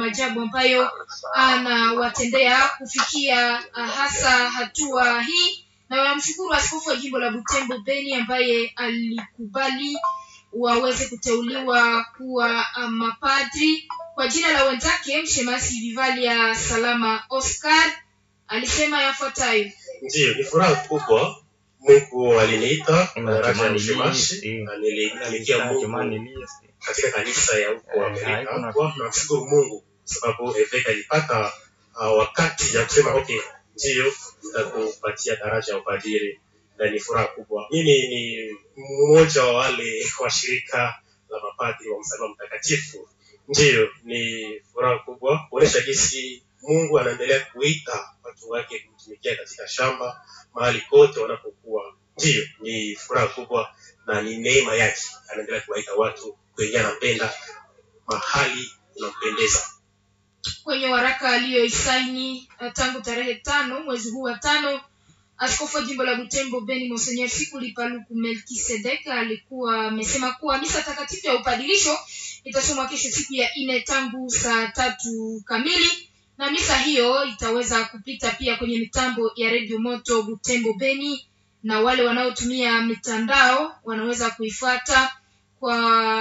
maajabu ambayo anawatendea kufikia uh, hasa hatua hii na wanamshukuru askofu wa jimbo la Butembo Beni ambaye alikubali waweze kuteuliwa kuwa uh, mapadri kwa jina la wenzake. Mshemasi Vivalia Salama Oscar alisema yafuatayo: Ndiyo, ni furaha kubwa. Mungu aliniita Ima daraja ya jamani ushemashi lii, na nilitumikia Mungu jamani lii, katika kanisa ya huko Eh, Amerika. haikuna- Kwa namshukuru Mungu sababu Eveka alipata uh, wakati ya kusema okay, ndiyo nitakupatia daraja ya upadiri, na ni furaha kubwa. Mimi ni mmoja wa wale wa shirika la mapadri wa msalaba mtakatifu. Ndiyo, ni furaha kubwa kuonesha jinsi Mungu anaendelea kuita watu wake kumtumikia katika shamba mahali kote wanapokuwa. Ndiyo, ni furaha kubwa na ni neema yake, anaendelea kuwaita watu kwenye anapenda mahali unampendeza. kwenye waraka aliyoisaini uh, tangu tarehe tano mwezi huu wa tano askofu wa jimbo la butembo beni monsenyer sikuli paluku melkisedek alikuwa amesema kuwa misa takatifu ya upadilisho itasomwa kesho siku ya nne tangu saa tatu kamili na misa hiyo itaweza kupita pia kwenye mitambo ya redio moto butembo beni na wale wanaotumia mitandao wanaweza kuifuata kwa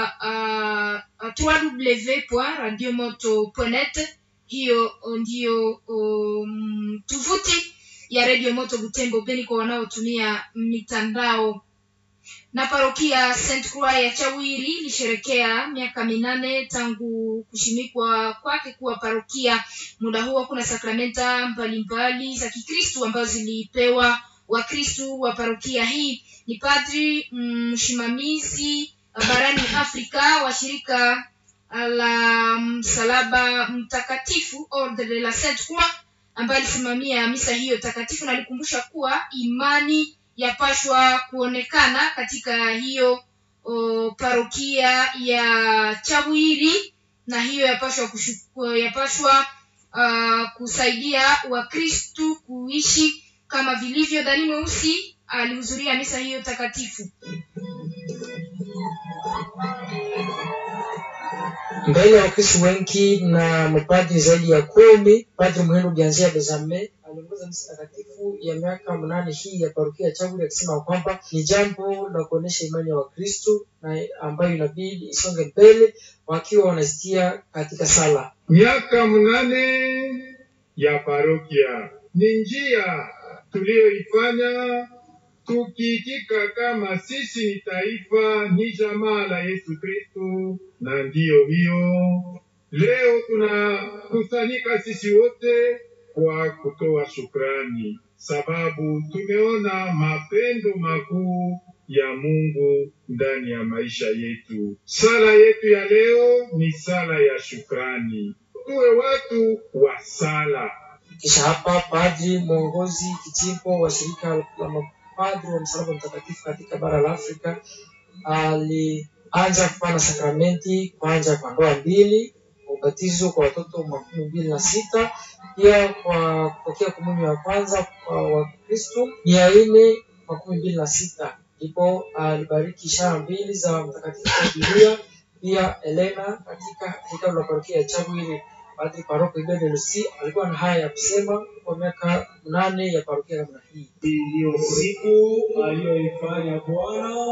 uh, www.radiomoto.net hiyo ndiyo um, tovuti ya redio moto butembo beni kwa wanaotumia mitandao na parokia st croix ya chawiri ilisherekea miaka minane tangu kushimikwa kwake kuwa parokia muda huo kuna sakramenta mbalimbali za kikristu ambazo zilipewa wakristu wa parokia hii ni padri msimamizi barani afrika wa shirika la msalaba mtakatifu ordre de la sainte croix ambaye alisimamia misa hiyo takatifu na alikumbusha kuwa imani yapashwa kuonekana katika hiyo o, parokia ya chawiri na hiyo yapashwa kushu- yapashwa uh, kusaidia wakristu kuishi kama vilivyo dani mweusi alihudhuria misa hiyo takatifu mbele ya wakristo wengi na mapadri zaidi ya kumi padri muhindo Bianzia Bezame aliongoza misa takatifu ya miaka mnane hii ya parokia ya Chaguli akisema kwamba ni jambo la kuonyesha imani ya Wakristo na ambayo inabidi isonge mbele wakiwa wanazitia katika sala. Miaka mnane ya parokia ni njia tuliyoifanya tukiitika kama sisi ni taifa, ni jamaa la Yesu Kristo, na ndiyo hiyo leo tunakusanyika sisi wote kwa kutoa shukrani, sababu tumeona mapendo makuu ya Mungu ndani ya maisha yetu. Sala yetu ya leo ni sala ya shukrani, tuwe watu wa sala. Kisha hapa padri mwongozi kijimbo wa shirika la mapadri wa msalaba mtakatifu katika bara la Afrika alianza kupana sakramenti kwanza kwa ndoa mbili, kwa ubatizo kwa watoto makumi mbili na sita, pia kwa kupokea komunyo ya kwanza kwa Wakristo mia nne makumi mbili na sita. Ndipo alibariki ishara mbili za mtakatifu Julia pia Elena katika hekalu la parokia ya Chagwiri. Padri paroko Ibede Lusi alikuwa na haya ya kusema kwa miaka nane ya parokia namna hii. Hii ndiyo siku aliyoifanya Bwana,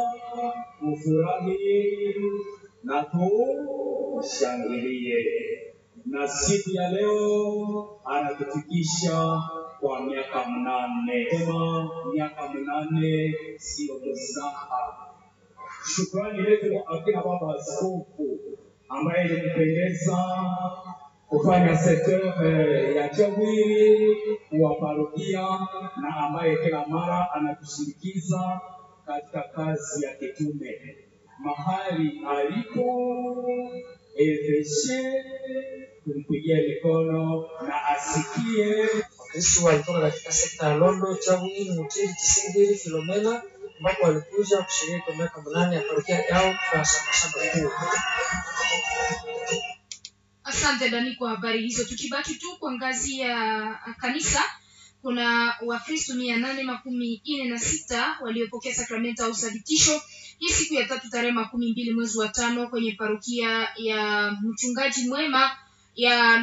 tufurahi na tushangilie. Na siku ya leo anatufikisha kwa miaka mnane. Sema miaka mnane siyo mzaha. Shukrani letu kwa akina baba askofu ambaye ilikupendeza kufanya sekta eh, ya Chagwiri wa parokia na ambaye kila mara anatushirikiza katika kazi ya kitume mahali alipo eveshe kumpigia mikono na asikie Wakristo walitoka katika sekta ya Londo, Chagwiri, Mutiri, Kisingiri, Filomena ambapo walikuja kushiriki kwa miaka minane ya parokia yao kwa shamba kuu. asante dani kwa habari hizo tukibaki tu kwa ngazi ya kanisa kuna wakristo mia nane makumi nne na sita waliopokea sakramenta au uthabitisho hii siku ya tatu tarehe makumi mbili mwezi wa tano kwenye parokia ya mchungaji mwema ya